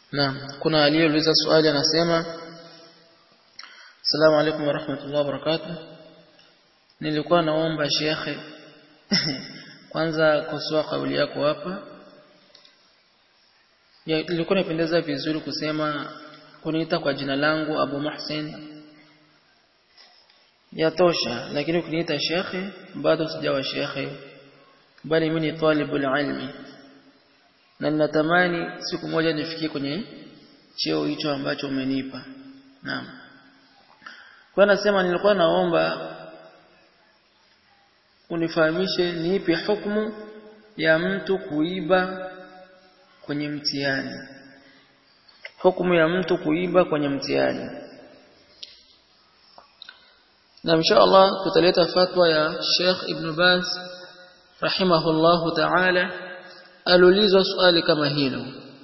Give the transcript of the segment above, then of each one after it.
Naam, kuna aliyeuliza swali anasema Assalamu alaikum warahmatullahi wabarakatuh. Nilikuwa naomba shekhe kwanza kosoa kauli yako hapa. Ya, ilikuwa inapendeza vizuri kusema kuniita kwa jina langu Abu Muhsin yatosha, lakini ukiniita shekhe bado sijawa shekhe, bali mimi ni talibul ilmi na ninatamani siku moja nifikie kwenye cheo hicho ambacho umenipa. Naam. Kwa nasema nilikuwa naomba unifahamishe ni ipi hukumu ya mtu kuiba kwenye mtihani. Hukumu ya mtu kuiba kwenye mtihani. Na insha Allah tutaleta fatwa ya Sheikh Ibn Baz rahimahullahu ta'ala aliulizwa swali kama hilo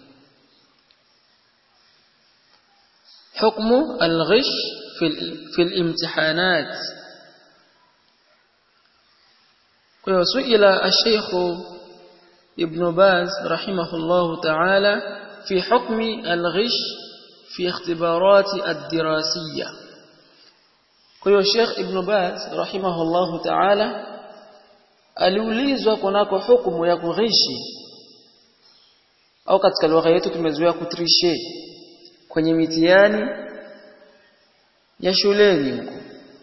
حكم الغش في في الامتحانات وسئل الشيخ ابن باز رحمه الله تعالى في حكم الغش في اختبارات الدراسية kwa Sheikh Ibn Baz rahimahullahu ta'ala aliulizwa kunako hukumu ya kughishi au katika lugha yetu tumezoea kutrishe kwenye mitihani ya shuleni huko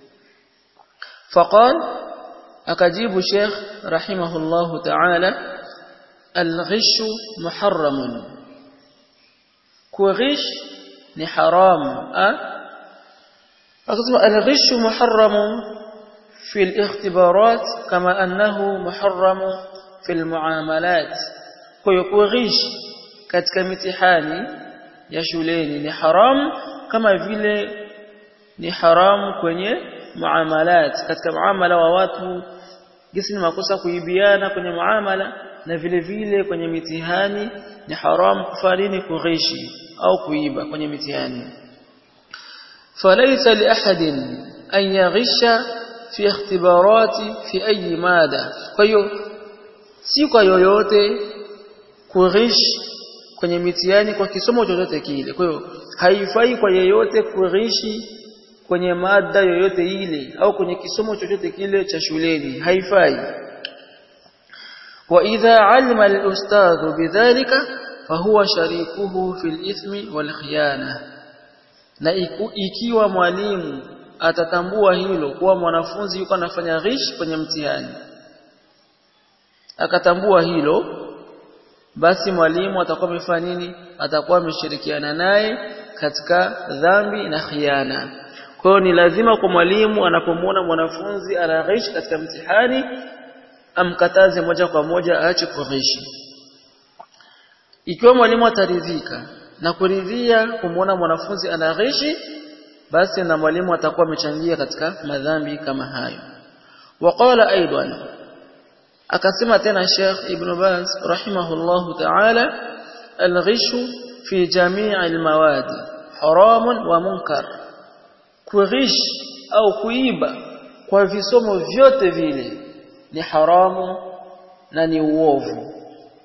faqal akajibu Sheikh rahimahullahu ta'ala al-ghish muharram kughish ni haram akasema al-ghish muharram في الاختبارات كما أنه محرم في المعاملات kuyughish katika mitihani ya shuleni ni haram kama vile ni haram kwenye muamalat katika muamala wa watu jinsi ni makosa kuibiana kwenye muamala na vile vile kwenye mitihani ni haram kufanya nini kughishi au kuiba kwenye mitihani falaysa li ahadin an yaghisha fi ikhtibarati fi ayi mada kwa hiyo si kwa yoyote kurish kwenye mitihani kwa kisomo chochote kile kwa hiyo haifai kwa yeyote kurishi kwenye mada yoyote ile au kwenye kisomo chochote kile cha shuleni haifai wa idha alima al-ustadh bidhalika fahuwa sharikuhu fil ithmi wal khiyana na ikiwa mwalimu atatambua hilo kuwa mwanafunzi yuko anafanya ghish kwenye mtihani akatambua hilo basi mwalimu atakuwa amefanya nini atakuwa ameshirikiana naye katika dhambi na khiana kwa hiyo ni lazima kwa mwalimu anapomwona mwanafunzi ana ghish katika mtihani amkataze moja kwa moja aache kughishi ikiwa mwalimu ataridhika na kuridhia kumwona mwanafunzi ana ghishi basi na mwalimu atakuwa amechangia katika madhambi kama hayo waqala aidan akasema tena Sheikh Ibn Baz rahimahullahu ta'ala al-ghishu fi jami' al-mawad haram wa munkar kughish au kuiba kwa visomo vyote vile ni haramu na ni uovu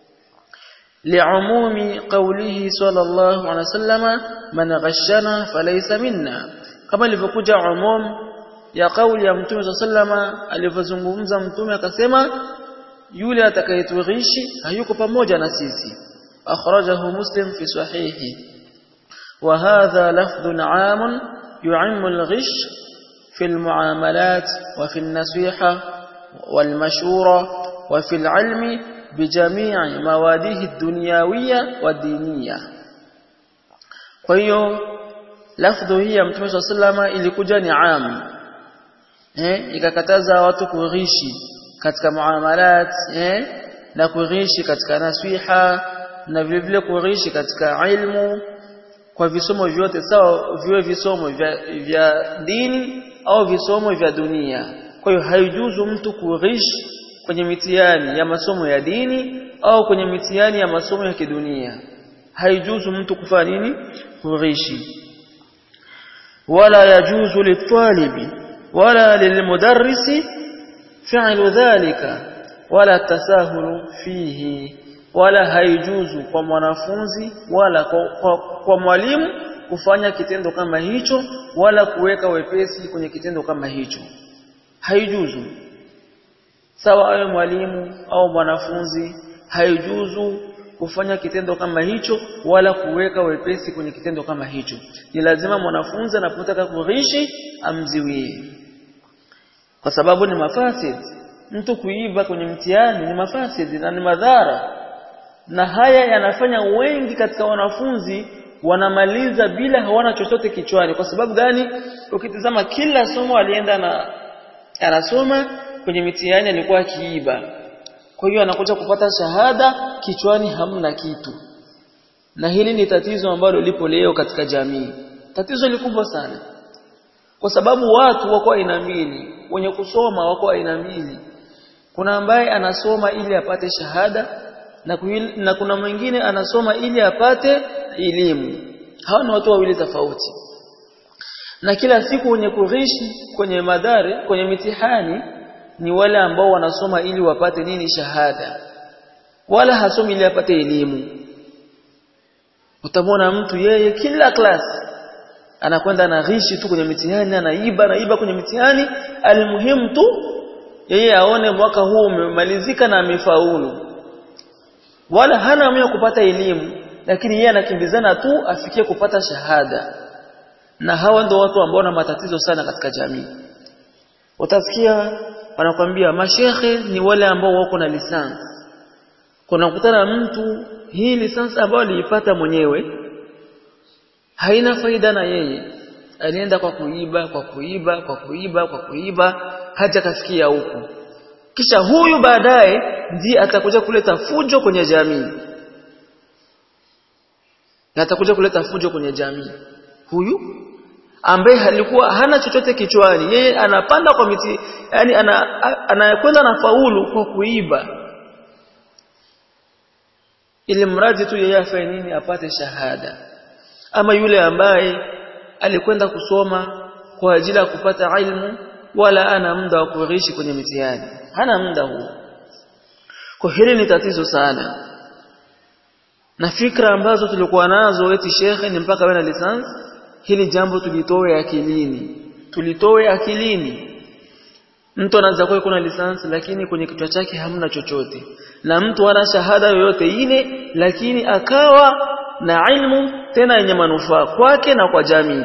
li'umumi qawlihi sallallahu alayhi wasallam man ghashana falaysa minna kama ilivyokuja umum ya kauli ya mtume sallama alivyozungumza mtume akasema yule atakayetughishi hayuko pamoja na sisi akhrajahu muslim fi sahihi wa hadha lafdhun 'am yu'ammu al-ghish fi al-mu'amalat wa fi an-nasiha wal-mashura wa fi al-'ilmi bijami'i mawadihi ad-dunyawiyya wad-diniyya kwa hiyo lafdhu hii ya mtume sallama ilikuja ni 'am eh ikakataza watu kughishi katika muamalat eh na kughishi katika nasiha na vile vile kughishi katika ilmu kwa visomo vyote sawa viwe visomo vya, vya dini au visomo vya dunia kwa hiyo haijuzu mtu kughishi kwenye mitihani ya masomo ya dini au kwenye mitihani ya masomo ya kidunia haijuzu mtu kufanya nini kughishi wala yajuzu litalibi wala lilmudarrisi فعل ذلك ولا التساهل فيه wala haijuzu kwa mwanafunzi wala kwa, kwa, kwa mwalimu kufanya kitendo kama hicho wala kuweka wepesi kwenye kitendo kama hicho haijuzu sawa awe mwalimu au mwanafunzi haijuzu kufanya kitendo kama hicho wala kuweka wepesi kwenye kitendo kama hicho ni lazima mwanafunzi anapotaka kurishi amziwie kwa sababu ni mafasid mtu kuiba kwenye mtihani ni mafasid na ni madhara na haya yanafanya wengi katika wanafunzi wanamaliza bila hawana chochote kichwani kwa sababu gani ukitizama kila somo alienda na anasoma kwenye mitihani alikuwa akiiba kwa hiyo anakuja kupata shahada kichwani hamna kitu na hili ni tatizo ambalo lipo leo katika jamii tatizo likubwa sana kwa sababu watu wako aina mbili wenye kusoma wako aina mbili kuna ambaye anasoma ili apate shahada na, kuhil, na kuna mwingine anasoma ili apate elimu hawa ni watu wawili tofauti na kila siku wenye kurishi kwenye madhari kwenye mitihani ni wale ambao wanasoma ili wapate nini shahada wala hasomi ili apate elimu utamwona mtu yeye kila klasi anakwenda anaghishi tu kwenye mitihani anaiba anaiba kwenye mitihani almuhimu tu yeye aone mwaka huu umemalizika na amefaulu wala hana hamu kupata elimu lakini yeye anakimbizana tu afikie kupata shahada na hawa ndio watu ambao wana matatizo sana katika jamii utasikia wanakwambia mashekhe ni wale ambao wako na lisansi kuna kukutana mtu hii lisansi ambayo aliipata mwenyewe haina faida na yeye alienda kwa kuiba kwa kuiba kwa kuiba kwa kuiba haja kafikia huku kisha huyu baadaye ndiye atakuja kuleta fujo kwenye jamii na atakuja kuleta fujo kwenye jamii huyu ambaye alikuwa hana chochote kichwani yeye anapanda kwa miti yani anakwenda ana na faulu kwa kuiba ili mradi tu yeye afanye nini apate shahada ama yule ambaye alikwenda kusoma kwa ajili ya kupata ilmu wala ana muda wa kuishi kwenye mitihani hana muda huo kwa hili ni tatizo sana na fikra ambazo tulikuwa nazo eti shekhe ni mpaka awe na lisansi hili jambo tulitoe akilini tulitoe akilini mtu anaweza kuwa kuna lisansi lakini kwenye kichwa chake hamna chochote na mtu ana shahada yoyote ile lakini akawa na ilmu tena yenye manufaa kwake na kwa jamii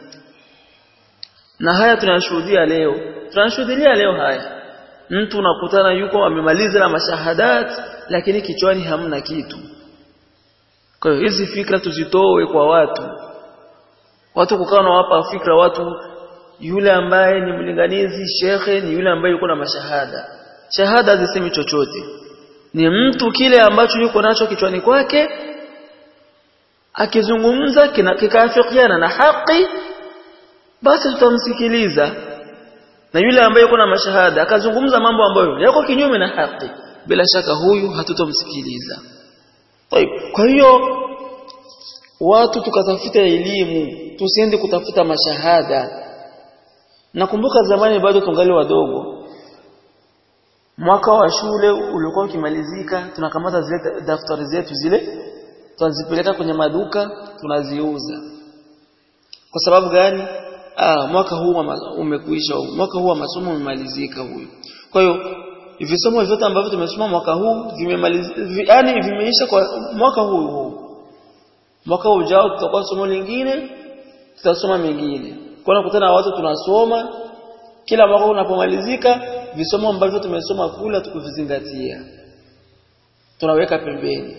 na haya tunashuhudia leo tunashuhudia leo haya mtu unakutana yuko amemaliza na mashahadat lakini kichwani hamna kitu kwa hiyo hizi fikra tuzitoe kwa watu watu kukaa na wapa fikra watu yule ambaye ni mlinganizi shekhe ni yule ambaye yuko na mashahada shahada hazisemi chochote ni mtu kile ambacho yuko nacho kichwani kwake akizungumza kikaafikiana na haki basi tutamsikiliza na yule ambaye yuko na mashahada akazungumza mambo ambayo yako kinyume na haki bila shaka huyu hatutomsikiliza kwa hiyo watu tukatafuta elimu tusiende kutafuta mashahada nakumbuka zamani bado tungali wadogo mwaka wa shule ulikuwa ukimalizika tunakamata zile daftari zetu zile tunazipeleka kwenye maduka tunaziuza kwa sababu gani ah mwaka huu umekuisha mwaka huu wa masomo umemalizika huyu kwa hiyo visomo vyote ambavyo tumesoma mwaka huu vimemaliza yani vimeisha kwa mwaka huu huu mwaka ujao tutakuwa somo lingine tutasoma mengine kwa nakutana na watu tunasoma kila mwaka unapomalizika visomo ambavyo tumesoma kula tukuvizingatia tunaweka pembeni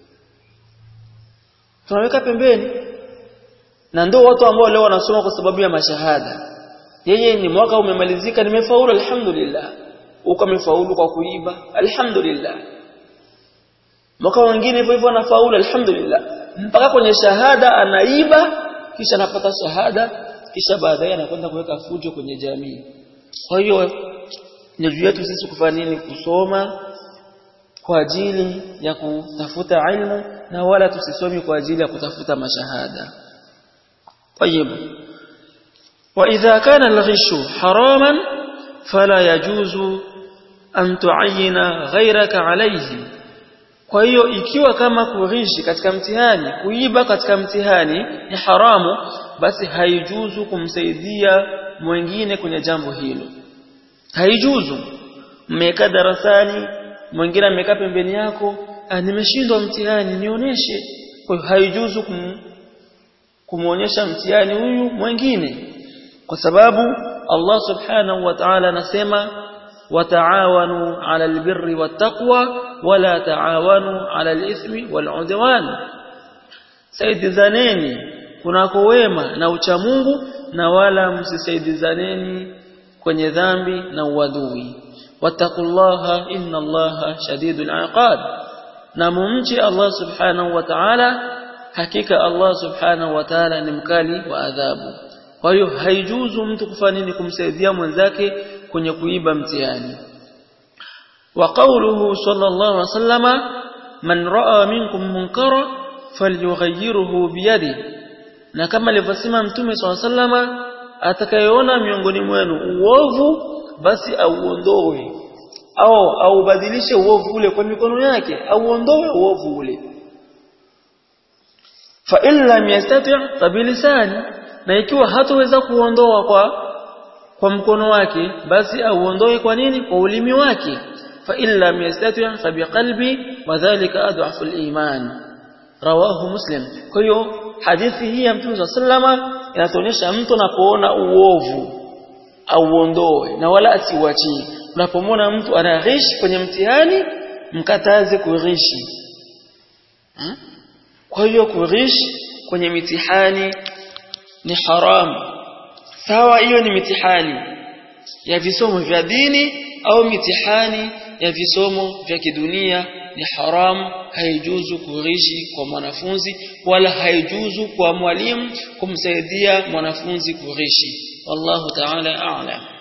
tunaweka pembeni na ndio watu ambao leo wanasoma kwa sababu ya mashahada yeye ni mwaka umemalizika nimefaulu alhamdulillah uko amefaulu kwa kuiba alhamdulillah mwaka mwingine hivyo hivyo anafaulu alhamdulillah mpaka kwenye shahada anaiba kisha anapata shahada kisha baadaye anakwenda kuweka fujo kwenye jamii kwa hiyo ni juu yetu sisi kufanya nini kusoma kwa ajili ya kutafuta ilmu na wala tusisomi kwa ajili ya kutafuta mashahada طيب وإذا كان الغش حراما فلا يجوز أن تعين غيرك عليه kwa hiyo ikiwa kama kurishi katika mtihani kuiba katika mtihani ni haramu basi haijuzu kumsaidia mwingine kwenye jambo hilo haijuzu mmekaa darasani mwingine amekaa pembeni yako ah nimeshindwa mtihani nionyeshe kwa hiyo haijuzu kum, kumuonyesha mtihani huyu mwingine kwa sababu Allah subhanahu wa ta'ala anasema wataawanu 'ala albirri wattaqwa wala taawanu 'ala alithmi wal'udwan saidizaneni kunako wema na uchamungu na wala msisaidizaneni kwenye dhambi na uadui wattaqullaha inna allaha shadidul iqab na mumchi Allah subhanahu wa ta'ala hakika Allah subhanahu wa ta'ala ni mkali wa adhabu kwa hiyo haijuzu mtu kufanya nini kumsaidia mwenzake kwenye kuiba mtihani wa qawluhu sallallahu alaihi wasallama man raa minkum munkara falyughayyirhu biyadi na kama alivyosema mtume sallallahu alaihi wasallama atakayeona miongoni mwenu uovu basi auondoe au aubadilishe uovu ule kwa mikono yake auondoe uovu ule fa in lam yastati' fabilisani na ikiwa hataweza kuondoa kwa kwa mkono wake basi auondoe kwa nini kwa ulimi wake fa in lam yastati' fa biqalbi wa dhalika adhafu al-iman rawahu muslim kwa hiyo hadithi hii ya mtume sallama inatuonyesha mtu anapoona uovu auondoe na wala asiuachie unapomwona mtu anaghishi kwenye mtihani mkataze kurishi hmm? kwa hiyo kurishi kwenye mitihani ni haramu sawa hiyo ni mitihani ya visomo vya dini au mitihani ya visomo vya kidunia ni haramu haijuzu kurishi kwa mwanafunzi wala haijuzu kwa mwalimu kumsaidia mwanafunzi kurishi wallahu ta'ala a'lam